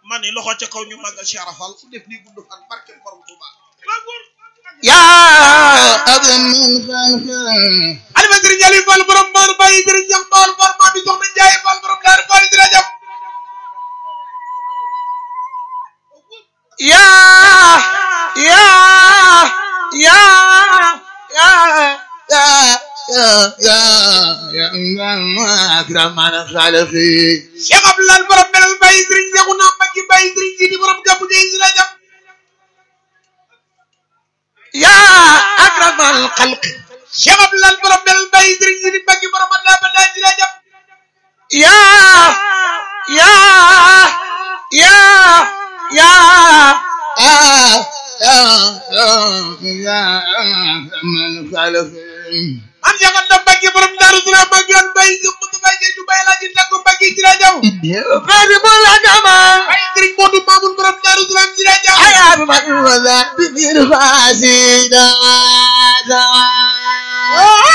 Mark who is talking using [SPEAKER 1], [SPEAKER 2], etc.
[SPEAKER 1] man ni loxo ca kaw ñu màggal Cheikh Rafal fu def nii gudd fan barke borom Tuuba
[SPEAKER 2] yaa abin min xalqi
[SPEAKER 1] alima sëriñ Aliou Fall borom Mbaar Baye sëriñ Cheikh Fall Fall maa bi soxna Ndiaye Fall borom Daaru Fall dina jàpp
[SPEAKER 2] yaa yaa yaa yaa yaa yaa yaa akraman xalqi
[SPEAKER 1] Cheikh Abdoulaye borom Belal Baye sëriñ Cheikhouna Mbacké Baye sëriñ Sidi borom Gabou Gueye dina jàpp
[SPEAKER 2] yaa akraman xalqi
[SPEAKER 1] Cheikh Abdoulaye borom Belal Baye sëriñ Sidi Mbacké borom Adda Bada dina jàpp
[SPEAKER 2] yaa yaa yaa yaa yaa akraman xalqi
[SPEAKER 1] am Cheikh Anta Mbacké borom Daaru Salaam Mbacké an Baye Cheikh Moussa Baye Cheikh Baye Laaji Takko Mbacké dina jàpp
[SPEAKER 2] xaadimul adama
[SPEAKER 1] Baye sëriñ Modou Mamoun borom Daaru Salaam dina jàpp
[SPEAKER 2] ayaa bi man wala bi bir faasida